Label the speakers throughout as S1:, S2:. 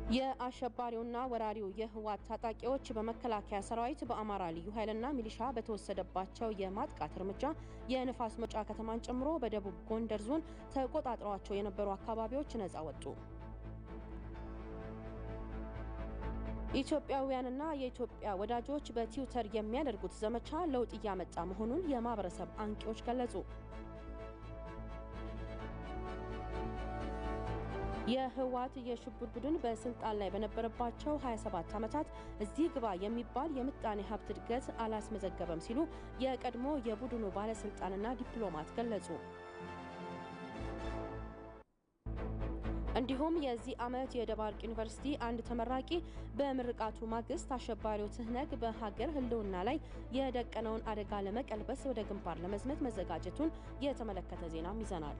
S1: የአሸባሪውና ወራሪው የህወሓት ታጣቂዎች በመከላከያ ሰራዊት በአማራ ልዩ ኃይልና ሚሊሻ በተወሰደባቸው የማጥቃት እርምጃ የንፋስ መውጫ ከተማን ጨምሮ በደቡብ ጎንደር ዞን ተቆጣጥረዋቸው የነበሩ አካባቢዎች ነጻ ወጡ። ኢትዮጵያውያንና የኢትዮጵያ ወዳጆች በትዊተር የሚያደርጉት ዘመቻ ለውጥ እያመጣ መሆኑን የማህበረሰብ አንቂዎች ገለጹ። የህወሓት የሽብር ቡድን በስልጣን ላይ በነበረባቸው 27 ዓመታት እዚህ ግባ የሚባል የምጣኔ ሀብት እድገት አላስመዘገበም ሲሉ የቀድሞ የቡድኑ ባለስልጣንና ዲፕሎማት ገለጹ። እንዲሁም የዚህ ዓመት የደባርቅ ዩኒቨርሲቲ አንድ ተመራቂ በምርቃቱ ማግስት አሸባሪው ትህነግ በሀገር ህልውና ላይ የደቀነውን አደጋ ለመቀልበስ ወደ ግንባር ለመዝመት መዘጋጀቱን የተመለከተ ዜናም ይዘናል።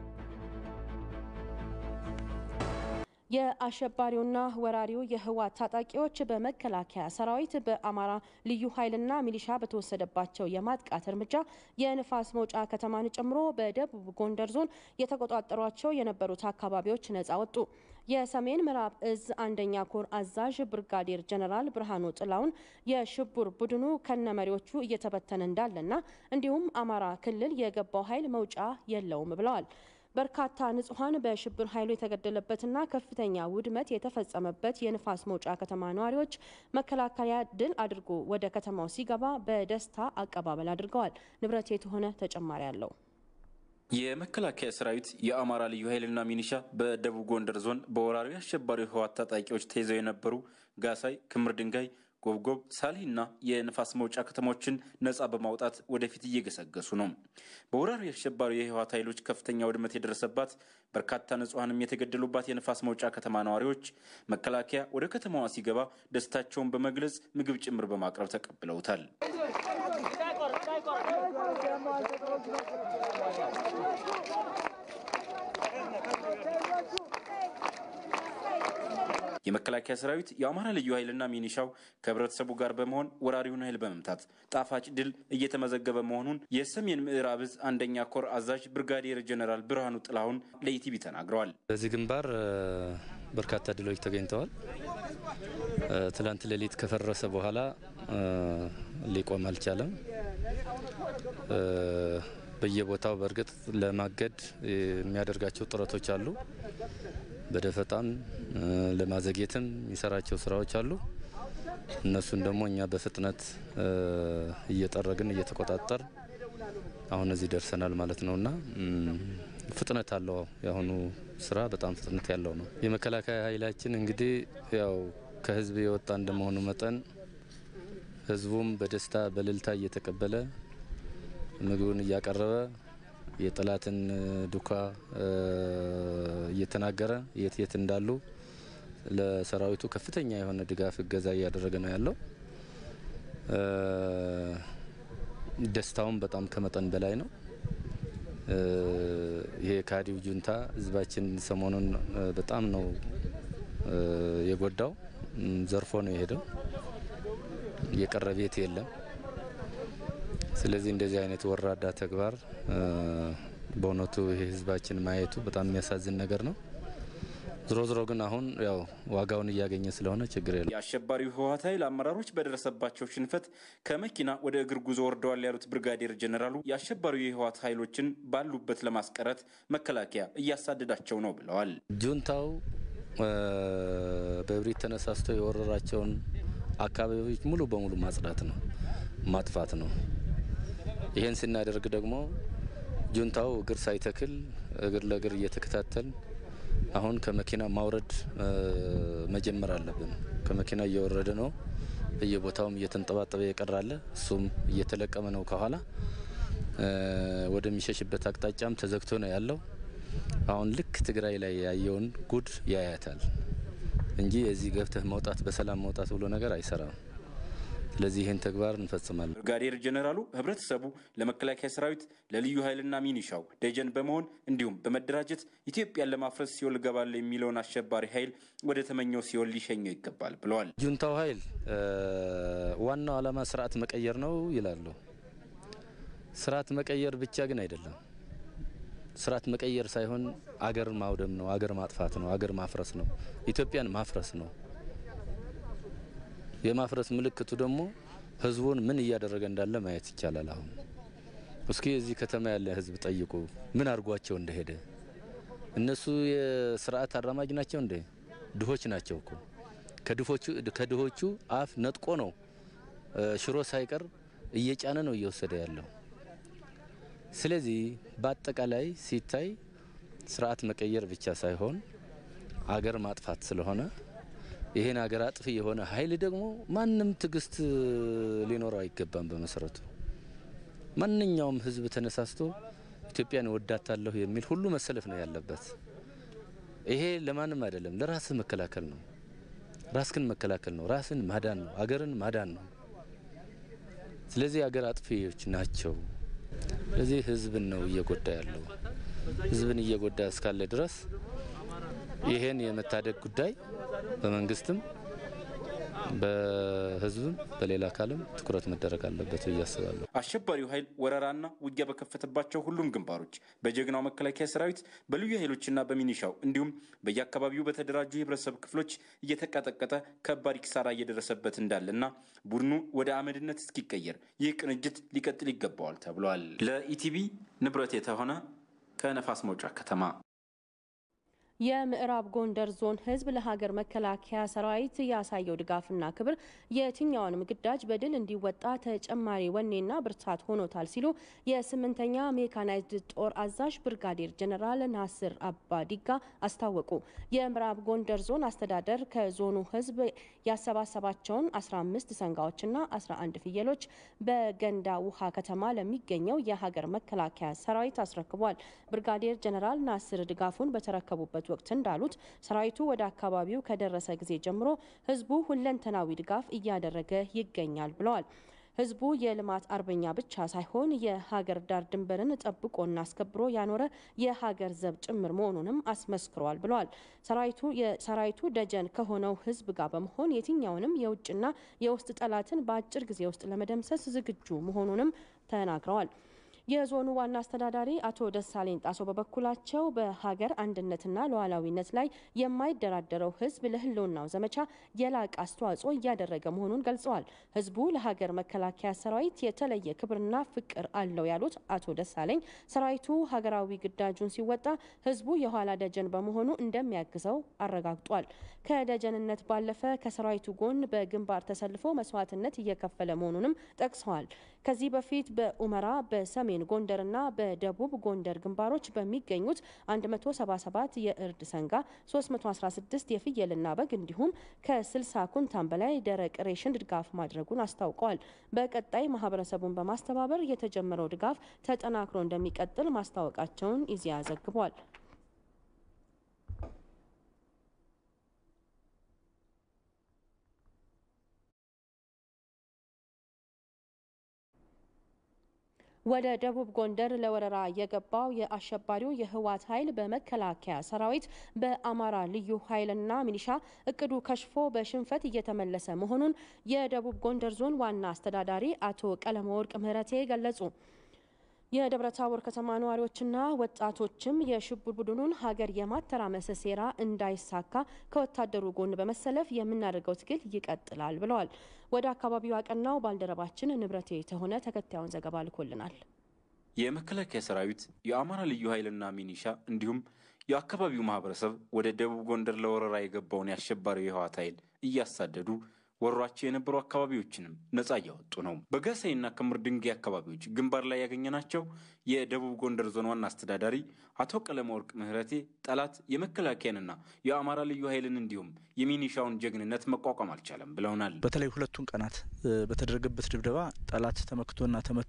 S1: የአሸባሪውና ወራሪው የህወሓት ታጣቂዎች በመከላከያ ሰራዊት በአማራ ልዩ ኃይልና ሚሊሻ በተወሰደባቸው የማጥቃት እርምጃ የንፋስ መውጫ ከተማን ጨምሮ በደቡብ ጎንደር ዞን የተቆጣጠሯቸው የነበሩት አካባቢዎች ነጻ ወጡ። የሰሜን ምዕራብ እዝ አንደኛ ኮር አዛዥ ብርጋዴር ጀነራል ብርሃኑ ጥላውን የሽብር ቡድኑ ከነመሪዎቹ እየተበተነ እንዳለና እንዲሁም አማራ ክልል የገባው ኃይል መውጫ የለውም ብለዋል። በርካታ ንጹሐን በሽብር ኃይሉ የተገደለበትና ከፍተኛ ውድመት የተፈጸመበት የንፋስ መውጫ ከተማ ነዋሪዎች መከላከያ ድል አድርጎ ወደ ከተማው ሲገባ በደስታ አቀባበል አድርገዋል። ንብረት የተሆነ ተጨማሪ አለው።
S2: የመከላከያ ሰራዊት የአማራ ልዩ ኃይልና ሚኒሻ በደቡብ ጎንደር ዞን በወራሪ አሸባሪ ህወሓት ታጣቂዎች ተይዘው የነበሩ ጋሳይ፣ ክምር ድንጋይ ጎብጎብ ሳሊና የንፋስ መውጫ ከተሞችን ነጻ በማውጣት ወደፊት እየገሰገሱ ነው። በወራሪ አሸባሪ የህወሓት ኃይሎች ከፍተኛ ውድመት የደረሰባት በርካታ ንጹሐንም የተገደሉባት የንፋስ መውጫ ከተማ ነዋሪዎች መከላከያ ወደ ከተማዋ ሲገባ ደስታቸውን በመግለጽ ምግብ ጭምር በማቅረብ ተቀብለውታል። የመከላከያ ሰራዊት የአማራ ልዩ ኃይልና ሚኒሻው ከህብረተሰቡ ጋር በመሆን ወራሪውን ኃይል በመምታት ጣፋጭ ድል እየተመዘገበ መሆኑን የሰሜን ምዕራብ እዝ አንደኛ ኮር አዛዥ ብርጋዴር ጀኔራል ብርሃኑ ጥላሁን ለኢቲቪ ተናግረዋል።
S3: በዚህ ግንባር በርካታ ድሎች ተገኝተዋል። ትላንት ሌሊት ከፈረሰ በኋላ ሊቆም አልቻለም። በየቦታው በእርግጥ ለማገድ የሚያደርጋቸው ጥረቶች አሉ። በደፈጣም ለማዘግየትም የሚሰራቸው ስራዎች አሉ። እነሱን ደግሞ እኛ በፍጥነት እየጠረግን እየተቆጣጠር አሁን እዚህ ደርሰናል ማለት ነው እና ፍጥነት አለው። የአሁኑ ስራ በጣም ፍጥነት ያለው ነው። የመከላከያ ኃይላችን እንግዲህ ያው ከህዝብ የወጣ እንደመሆኑ መጠን ህዝቡም በደስታ በእልልታ እየተቀበለ ምግቡን እያቀረበ የጠላትን ዱካ እየተናገረ የት የት እንዳሉ ለሰራዊቱ ከፍተኛ የሆነ ድጋፍ እገዛ እያደረገ ነው ያለው። ደስታውም በጣም ከመጠን በላይ ነው። ይሄ ካዲው ጁንታ ህዝባችን ሰሞኑን በጣም ነው የጎዳው። ዘርፎ ነው የሄደው። የቀረ ቤት የለም። ስለዚህ እንደዚህ አይነት ወራዳ ተግባር በእውነቱ ይሄ ህዝባችን ማየቱ በጣም የሚያሳዝን ነገር ነው። ዝሮ ዝሮ ግን አሁን ያው ዋጋውን እያገኘ ስለሆነ ችግር የለም።
S2: የአሸባሪው ህወሓት ኃይል አመራሮች በደረሰባቸው ሽንፈት ከመኪና ወደ እግር ጉዞ ወርደዋል ያሉት ብርጋዴር ጀኔራሉ የአሸባሪው የህወሓት ኃይሎችን ባሉበት ለማስቀረት መከላከያ እያሳደዳቸው ነው ብለዋል።
S3: ጁንታው በእብሪት ተነሳስቶ የወረራቸውን አካባቢዎች ሙሉ በሙሉ ማጽዳት ነው፣ ማጥፋት ነው። ይህን ስናደርግ ደግሞ ጁንታው እግር ሳይተክል እግር ለእግር እየተከታተል አሁን ከመኪና ማውረድ መጀመር አለብን። ከመኪና እየወረደ ነው። በየቦታውም እየተንጠባጠበ የቀራለ እሱም እየተለቀመ ነው። ከኋላ ወደሚሸሽበት አቅጣጫም ተዘግቶ ነው ያለው። አሁን ልክ ትግራይ ላይ ያየውን ጉድ ያያታል እንጂ የዚህ ገብተህ መውጣት በሰላም መውጣት ብሎ ነገር አይሰራም። ስለዚህ ይህን ተግባር እንፈጽማለን።
S2: ብርጋዴር ጀኔራሉ ህብረተሰቡ ለመከላከያ ሰራዊት ለልዩ ኃይልና ሚኒሻው ደጀን በመሆን እንዲሁም በመደራጀት ኢትዮጵያን ለማፍረስ ሲኦል እገባለሁ የሚለውን አሸባሪ ኃይል ወደ ተመኘው ሲኦል ሊሸኘው ይገባል ብለዋል።
S3: ጁንታው ኃይል ዋናው ዓላማ ስርዓት መቀየር ነው ይላሉ። ስርዓት መቀየር ብቻ ግን አይደለም። ስርዓት መቀየር ሳይሆን አገርን ማውደም ነው፣ አገር ማጥፋት ነው፣ አገር ማፍረስ ነው፣ ኢትዮጵያን ማፍረስ ነው። የማፍረስ ምልክቱ ደግሞ ህዝቡን ምን እያደረገ እንዳለ ማየት ይቻላል። አሁን እስኪ የዚህ ከተማ ያለ ህዝብ ጠይቁ፣ ምን አድርጓቸው እንደሄደ። እነሱ የስርዓት አራማጅ ናቸው እንዴ? ድሆች ናቸው እኮ ከድሆቹ አፍ ነጥቆ ነው ሽሮ ሳይቀር እየጫነ ነው እየወሰደ ያለው። ስለዚህ በአጠቃላይ ሲታይ ስርዓት መቀየር ብቻ ሳይሆን አገር ማጥፋት ስለሆነ ይሄን አገር አጥፊ የሆነ ኃይል ደግሞ ማንም ትዕግስት ሊኖረው አይገባም። በመሰረቱ ማንኛውም ህዝብ ተነሳስቶ ኢትዮጵያን እወዳታለሁ የሚል ሁሉ መሰለፍ ነው ያለበት። ይሄ ለማንም አይደለም፣ ለራስህ መከላከል ነው። ራስክን መከላከል ነው። ራስን ማዳን ነው። አገርን ማዳን ነው። ስለዚህ አገር አጥፊዎች ናቸው። ስለዚህ ህዝብን ነው እየጎዳ ያለው። ህዝብን እየጎዳ እስካለ ድረስ ይሄን የመታደግ ጉዳይ በመንግስትም በህዝብም በሌላ አካልም ትኩረት መደረግ አለበት ብዬ አስባለሁ።
S2: አሸባሪው ኃይል ወረራና ውጊያ በከፈተባቸው ሁሉም ግንባሮች በጀግናው መከላከያ ሰራዊት በልዩ ኃይሎችና በሚኒሻው እንዲሁም በየአካባቢው በተደራጁ የህብረተሰብ ክፍሎች እየተቀጠቀጠ ከባድ ኪሳራ እየደረሰበት እንዳለና ቡድኑ ወደ አመድነት እስኪቀየር ይህ ቅንጅት ሊቀጥል ይገባዋል ተብሏል። ለኢቲቪ ንብረት የተሆነ ከነፋስ መውጫ ከተማ
S1: የምዕራብ ጎንደር ዞን ህዝብ ለሀገር መከላከያ ሰራዊት ያሳየው ድጋፍና ክብር የትኛውንም ግዳጅ በድል እንዲወጣ ተጨማሪ ወኔና ብርታት ሆኖታል ሲሉ የስምንተኛ ሜካናይዝድ ጦር አዛዥ ብርጋዴር ጀኔራል ናስር አባዲጋ አስታወቁ። የምዕራብ ጎንደር ዞን አስተዳደር ከዞኑ ህዝብ ያሰባሰባቸውን 15 ሰንጋዎችና 11 ፍየሎች በገንዳ ውሃ ከተማ ለሚገኘው የሀገር መከላከያ ሰራዊት አስረክቧል። ብርጋዴር ጀኔራል ናስር ድጋፉን በተረከቡበት ወቅት እንዳሉት ሰራዊቱ ወደ አካባቢው ከደረሰ ጊዜ ጀምሮ ህዝቡ ሁለንተናዊ ድጋፍ እያደረገ ይገኛል ብለዋል። ህዝቡ የልማት አርበኛ ብቻ ሳይሆን የሀገር ዳር ድንበርን ጠብቆና አስከብሮ ያኖረ የሀገር ዘብ ጭምር መሆኑንም አስመስክሯል ብለዋል። ሰራዊቱ የሰራዊቱ ደጀን ከሆነው ህዝብ ጋር በመሆን የትኛውንም የውጭና የውስጥ ጠላትን በአጭር ጊዜ ውስጥ ለመደምሰስ ዝግጁ መሆኑንም ተናግረዋል። የዞኑ ዋና አስተዳዳሪ አቶ ደሳለኝ ጣሶ በበኩላቸው በሀገር አንድነትና ሉዓላዊነት ላይ የማይደራደረው ህዝብ ለህልውናው ዘመቻ የላቀ አስተዋጽኦ እያደረገ መሆኑን ገልጸዋል። ህዝቡ ለሀገር መከላከያ ሰራዊት የተለየ ክብርና ፍቅር አለው ያሉት አቶ ደሳለኝ ሰራዊቱ ሀገራዊ ግዳጁን ሲወጣ ህዝቡ የኋላ ደጀን በመሆኑ እንደሚያግዘው አረጋግጧል። ከደጀንነት ባለፈ ከሰራዊቱ ጎን በግንባር ተሰልፎ መስዋዕትነት እየከፈለ መሆኑንም ጠቅሰዋል። ከዚህ በፊት በኡመራ በሰሜን ጎንደርና በደቡብ ጎንደር ግንባሮች በሚገኙት 177 የእርድ ሰንጋ፣ 316 የፍየልና በግ እንዲሁም ከ60 ኩንታን በላይ ደረቅ ሬሽን ድጋፍ ማድረጉን አስታውቀዋል። በቀጣይ ማህበረሰቡን በማስተባበር የተጀመረው ድጋፍ ተጠናክሮ እንደሚቀጥል ማስታወቃቸውን ኢዜአ ዘግቧል። ወደ ደቡብ ጎንደር ለወረራ የገባው የአሸባሪው የህወሓት ኃይል በመከላከያ ሰራዊት በአማራ ልዩ ኃይልና ሚኒሻ እቅዱ ከሽፎ በሽንፈት እየተመለሰ መሆኑን የደቡብ ጎንደር ዞን ዋና አስተዳዳሪ አቶ ቀለመወርቅ ምህረቴ ገለጹ። የደብረ ታቦር ከተማ ነዋሪዎችና ወጣቶችም የሽብር ቡድኑን ሀገር የማተራመስ ሴራ እንዳይሳካ ከወታደሩ ጎን በመሰለፍ የምናደርገው ትግል ይቀጥላል ብለዋል። ወደ አካባቢው ያቀናው ባልደረባችን ንብረቴ የተሆነ ተከታዩን ዘገባ ልኮልናል።
S2: የመከላከያ ሰራዊት የአማራ ልዩ ኃይልና ሚኒሻ እንዲሁም የአካባቢው ማህበረሰብ ወደ ደቡብ ጎንደር ለወረራ የገባውን የአሸባሪው የህወሓት ኃይል እያሳደዱ ወሯቸው የነበሩ አካባቢዎችንም ነጻ እያወጡ ነው። በጋሳይና ክምር ድንጋይ አካባቢዎች ግንባር ላይ ያገኘናቸው የደቡብ ጎንደር ዞን ዋና አስተዳዳሪ አቶ ቀለመወርቅ ምህረቴ ጠላት የመከላከያንና የአማራ ልዩ ኃይልን እንዲሁም የሚኒሻውን ጀግንነት መቋቋም አልቻለም ብለውናል።
S4: በተለይ ሁለቱን ቀናት በተደረገበት ድብደባ ጠላት ተመክቶና ተመቶ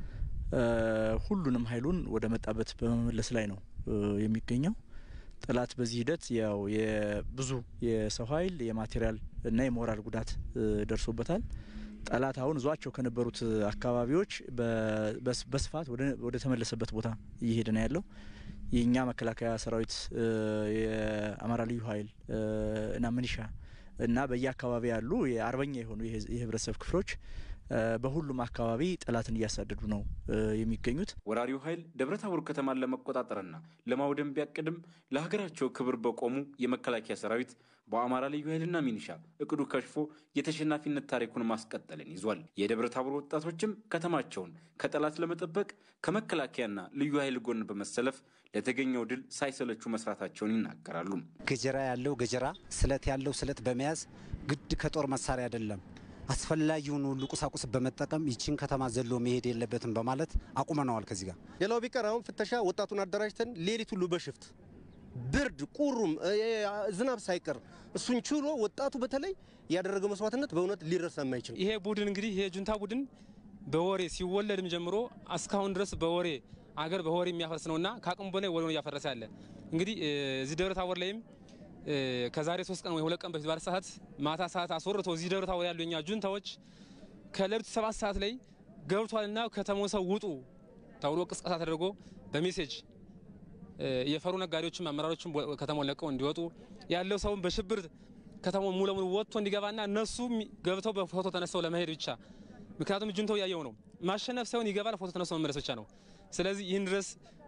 S4: ሁሉንም ኃይሉን ወደ መጣበት በመመለስ ላይ ነው የሚገኘው። ጠላት በዚህ ሂደት ያው የብዙ የሰው ኃይል የማቴሪያል እና የሞራል ጉዳት ደርሶበታል። ጠላት አሁን እዟቸው ከነበሩት አካባቢዎች በስፋት ወደ ተመለሰበት ቦታ እየሄደ ነው ያለው። የእኛ መከላከያ ሰራዊት፣ የአማራ ልዩ ኃይል እና ምኒሻ እና በየአካባቢ ያሉ የአርበኛ የሆኑ የህብረተሰብ ክፍሎች በሁሉም አካባቢ ጠላትን እያሳደዱ ነው የሚገኙት።
S2: ወራሪው ኃይል ደብረ ታቦር ከተማን ለመቆጣጠርና ለማውደም ቢያቅድም ለሀገራቸው ክብር በቆሙ የመከላከያ ሰራዊት በአማራ ልዩ ኃይልና ሚኒሻ እቅዱ ከሽፎ የተሸናፊነት ታሪኩን ማስቀጠልን ይዟል። የደብረ ታቦር ወጣቶችም ከተማቸውን ከጠላት ለመጠበቅ ከመከላከያና ልዩ ኃይል ጎን በመሰለፍ ለተገኘው ድል ሳይሰለቹ መስራታቸውን ይናገራሉ።
S5: ገጀራ ያለው ገጀራ፣ ስለት ያለው ስለት በመያዝ ግድ ከጦር መሳሪያ አይደለም አስፈላጊውን ሁሉ ቁሳቁስ በመጠቀም ይችን ከተማ ዘሎ መሄድ የለበትም በማለት አቁመነዋል። ከዚህ ጋር
S6: ሌላው ቢቀር አሁን ፍተሻ ወጣቱን አደራጅተን ሌሊት ሁሉ በሽፍት ብርድ ቁሩም ዝናብ ሳይቀር እሱን ችሎ ወጣቱ በተለይ ያደረገው መስዋዕትነት በእውነት ሊረሳ የማይችል
S7: ይሄ ቡድን እንግዲህ ይሄ ጁንታ ቡድን በወሬ ሲወለድም ጀምሮ እስካሁን ድረስ በወሬ አገር በወሬ የሚያፈርስ ነውና ከአቅሙ በላይ ወሬ እያፈረሰ ያለ እንግዲህ እዚህ ደብረ ታቦር ላይም ከዛሬ ሶስት ቀን ወይ ሁለት ቀን በፊት ባለ ሰዓት ማታ ሰዓት አስወርቶ እዚህ ደብረ ታቦር ያሉ የኛ ጁንታዎች ከሌሊቱ ሰባት ሰዓት ላይ ገብቷልና ከተማው ሰው ውጡ ተብሎ ቅስቀሳ ተደርጎ በሜሴጅ የፈሩ ነጋዴዎችም አመራሮችም ከተማውን ለቀው እንዲወጡ ያለው ሰውን በሽብር ከተማውን ሙሉ ለሙሉ ወጥቶ እንዲገባና እነሱ ገብተው በፎቶ ተነስተው ለመሄድ ብቻ ምክንያቱም ጁንታው እያየው ነው። ማሸነፍ ሳይሆን ይገባል፣ ፎቶ ተነስተው መመለስ ብቻ ነው። ስለዚህ ይህን ድረስ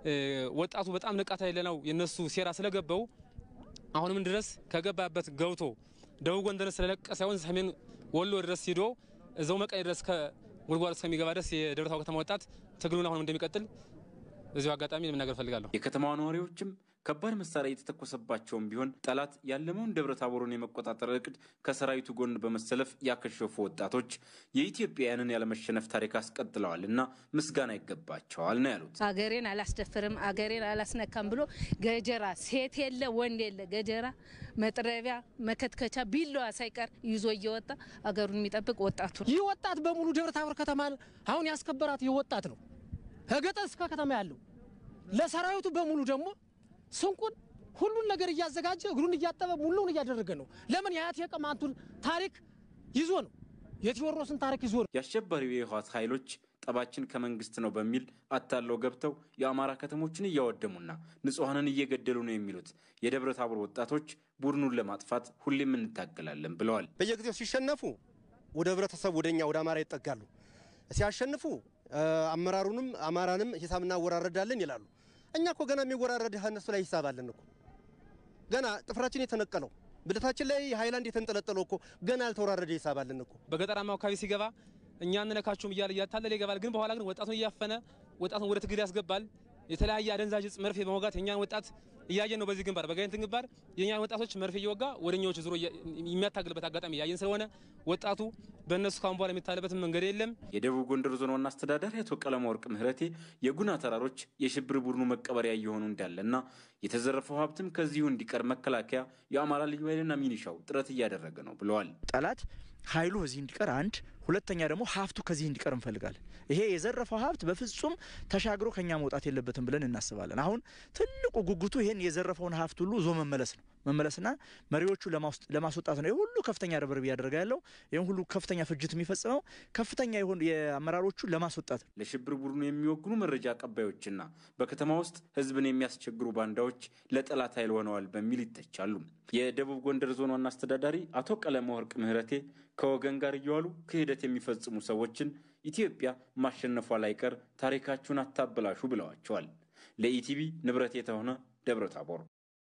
S7: ወጣቱ በጣም ንቃት ያለ ነው የነሱ ሴራ ስለገባው አሁንም ድረስ ከገባበት ገብቶ ደቡብ ጎንደር ስለለቀ ሳይሆን ሰሜን ወሎ ድረስ ሂዶ እዛው መቀሌ ድረስ ከጉድጓድ እስከሚገባ ድረስ የደብረ ታቦር ከተማ ወጣት ትግሉን አሁንም እንደሚቀጥል በዚሁ አጋጣሚ ለመናገር ፈልጋለሁ።
S2: የከተማዋ ነዋሪዎችም ከባድ መሳሪያ የተተኮሰባቸውም ቢሆን ጠላት ያለመውን ደብረ ታቦርን የመቆጣጠር እቅድ ከሰራዊቱ ጎን በመሰለፍ ያከሸፉ ወጣቶች የኢትዮጵያውያንን ያለመሸነፍ ታሪክ አስቀጥለዋል እና ምስጋና ይገባቸዋል ነው ያሉት።
S8: አገሬን አላስደፍርም፣ አገሬን አላስነካም ብሎ ገጀራ ሴት የለ ወንድ የለ ገጀራ፣ መጥረቢያ፣ መከትከቻ፣ ቢላዋ ሳይቀር ይዞ እየወጣ አገሩን የሚጠብቅ ወጣቱ ነው።
S9: ይህ ወጣት በሙሉ ደብረ ታቦር ከተማ አሁን ያስከበራት ይህ ወጣት ነው። ከገጠር እስከ ከተማ ያለው ለሰራዊቱ በሙሉ ደግሞ ስንቁን ሁሉን ነገር እያዘጋጀ እግሩን እያጠበ ሙሉውን እያደረገ ነው። ለምን የአያት የቅማንቱን ታሪክ ይዞ ነው፣ የቴዎድሮስን ታሪክ ይዞ ነው።
S2: የአሸባሪው የህወሓት ኃይሎች ጠባችን ከመንግስት ነው በሚል አታለው ገብተው የአማራ ከተሞችን እያወደሙና ንጹሐንን እየገደሉ ነው የሚሉት የደብረ ታቦር ወጣቶች ቡድኑን ለማጥፋት ሁሌም እንታገላለን ብለዋል።
S6: በየጊዜው ሲሸነፉ ወደ ህብረተሰቡ ወደኛ ወደ አማራ ይጠጋሉ። ሲያሸንፉ አመራሩንም አማራንም ሂሳብ እናወራረዳለን ይላሉ። እኛ እኮ ገና የሚወራረድ እነሱ ላይ ሂሳብ አለን እኮ ገና ጥፍራችን የተነቀለው ብልታችን ላይ ሃይላንድ የተንጠለጠለው እኮ ገና ያልተወራረደ ሂሳብ አለን እኮ።
S7: በገጠራማው አካባቢ ሲገባ እኛ እንነካችሁም እያለ እያታለለ ይገባል። ግን በኋላ ግን ወጣቱን እያፈነ ወጣቱን ወደ ትግል ያስገባል። የተለያየ አደንዛዥ እጽ መርፌ በመውጋት የኛን ወጣት እያየን ነው። በዚህ ግንባር በጋይንት ግንባር የኛን ወጣቶች መርፌ እየወጋ ወደኛዎች ዙሮ የሚያታግልበት አጋጣሚ እያየን ስለሆነ ወጣቱ በእነሱ ካሁን በኋላ የሚታለበትን መንገድ የለም።
S2: የደቡብ ጎንደር ዞን ዋና አስተዳዳሪ አቶ ቀለማ ወርቅ ምህረቴ የጉና ተራሮች የሽብር ቡድኑ መቀበሪያ እየሆኑ እንዳለና የተዘረፈው ሀብትም ከዚሁ እንዲቀር መከላከያ፣ የአማራ ልዩ ኃይልና ሚኒሻው ጥረት እያደረገ ነው ብለዋል።
S4: ጠላት ኃይሉ እዚህ እንዲቀር አንድ ሁለተኛ ደግሞ ሀብቱ ከዚህ እንዲቀር እንፈልጋለን። ይሄ የዘረፈው ሀብት በፍጹም ተሻግሮ ከኛ መውጣት የለበትም ብለን እናስባለን። አሁን ትልቁ ጉጉቱ ይሄን የዘረፈውን ሀብት ሁሉ ዞ መመለስ ነው መመለስና መሪዎቹ ለማስወጣት ነው። ሁሉ ከፍተኛ ርብርብ እያደረገ ያለው ይህም ሁሉ ከፍተኛ ፍጅት የሚፈጽመው ከፍተኛ የሆኑ የአመራሮቹ ለማስወጣት ነው።
S2: ለሽብር ቡድኑ የሚወግኑ መረጃ አቀባዮችና በከተማ ውስጥ ህዝብን የሚያስቸግሩ ባንዳዎች ለጠላት ኃይል ሆነዋል በሚል ይተቻሉ። የደቡብ ጎንደር ዞን ዋና አስተዳዳሪ አቶ ቀለመ ወርቅ ምህረቴ ከወገን ጋር እየዋሉ ክህደት የሚፈጽሙ ሰዎችን ኢትዮጵያ ማሸነፏ ላይቀር ታሪካችሁን አታበላሹ ብለዋቸዋል። ለኢቲቪ ንብረት የተሆነ ደብረ ታቦር